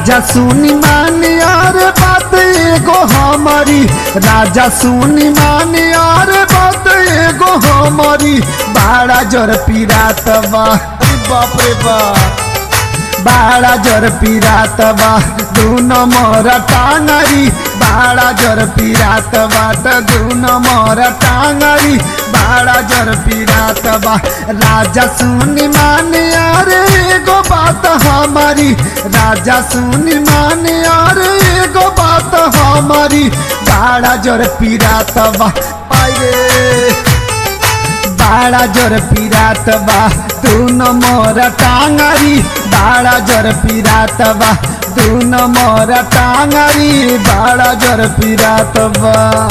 राजा सुनी मानी और बात एगो हमारी राजा सुनी मानी और बात एगो हमारी बाड़ा जर पीरात बा अरे बाप रे बाप बाड़ा जर पीरात बा दूनो मोर टांगरी बाड़ा जर पीरात बाट दूनो मोर टांगरी बाड़ा जर पीरात बा राजा सुनी माने अरे एगो बात हमारी राजा सुनी माने अरे एगो बात हमारी बाड़ा जर पीरात बा आइरे बाड़ा जर पीरात बा दूनो मोर टांगरी बाड़ा जर पीरात बा दूनो मोर टांगरी बाड़ा जर पीरात बा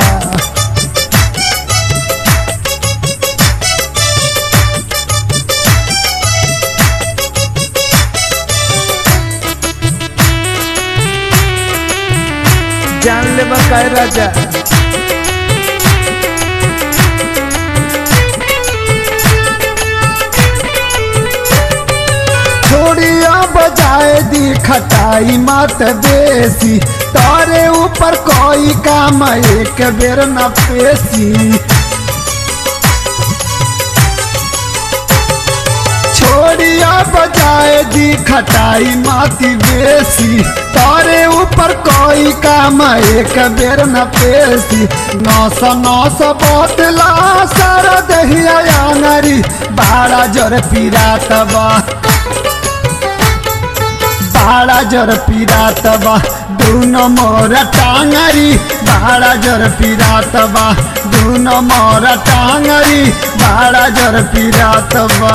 जान ले बकाय राजा छोड़िया बजाए दी खटाई मत बेसी तारे ऊपर कोई काम एक बेर न पेशी छोड़िया बजाए दी खटाई माती बेसी तारे ऊपर कोई काम एक बेर न पेशी नौस नौस बोतला सारा दहिया आंगरी बाड़ा जर पीरात बा बाड़ा जर पीरात बा दूनो मोर टांगरी बाड़ा जर पीरात बा दूनो मोर टांगरी बाड़ा जर पीरात बा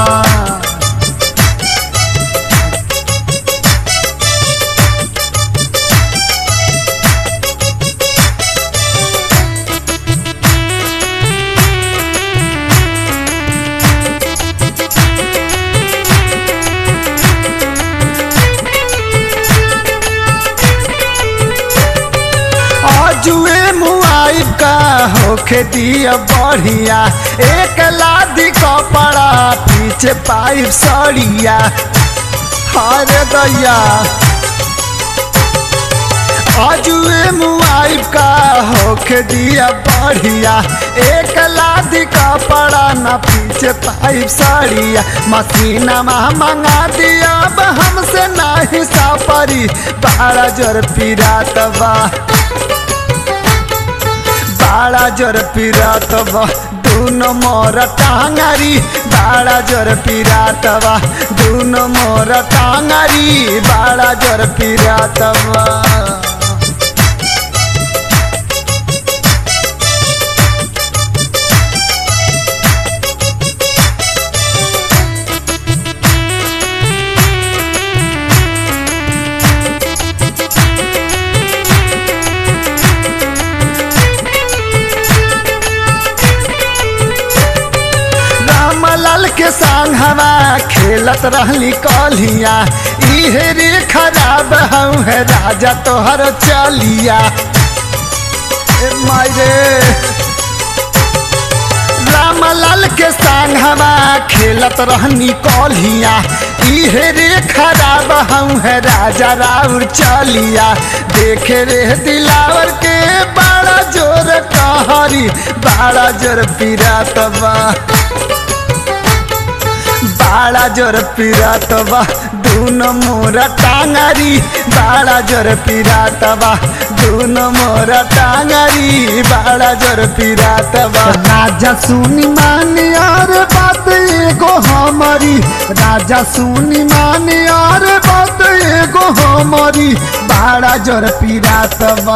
जुए मुआई का होखे दिया बढ़िया एक लादी कपड़ा पीछे पाइप सड़िया हरे दैया अजुए मुआई का होखे दिया बढ़िया एक लादी कपड़ा न पीछे पाइप सड़िया मसीना मंगा दिया अब हमसे नहीं सापरी बारह जोर पीरात बा बाड़ा जोर पीरात बा दूनो मोर टांगरी बाड़ा जोर पीरात बा दूनो मोर टांगरी बाड़ा जोर पीरात बा रामलाल के संग हवा खेलत रहली कलिया इहे रे खराब हूँ है राजा तोहर चलिया ए मायरे रामलाल के संग हवा खेलत रहनी कलिया इहे रे खराब हूँ है राजा राउर चलिया देखे रे दिलावर के बड़ा जोर कहरी बड़ा जोर पीरात बा बाड़ा जोर पीरात बा दूनो मोरा टांगरी बाड़ा जोर पीरात बा दूनो मोरा टांगरी बाड़ा जोर पीरात बा राजा सुनी मानी और बात एगो हमारी राजा सुनी मानी और बात एगो हमारी बाड़ा जोर पीरात बा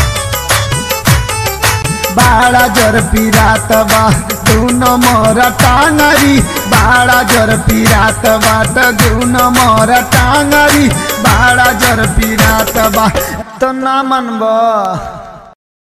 बाड़ा जर पीरात बा दूनो मोर टांगरी बाड़ा जर पीरात बाट दूनो मोर टांगरी बाड़ा जर पीरात बा तो ना मनबा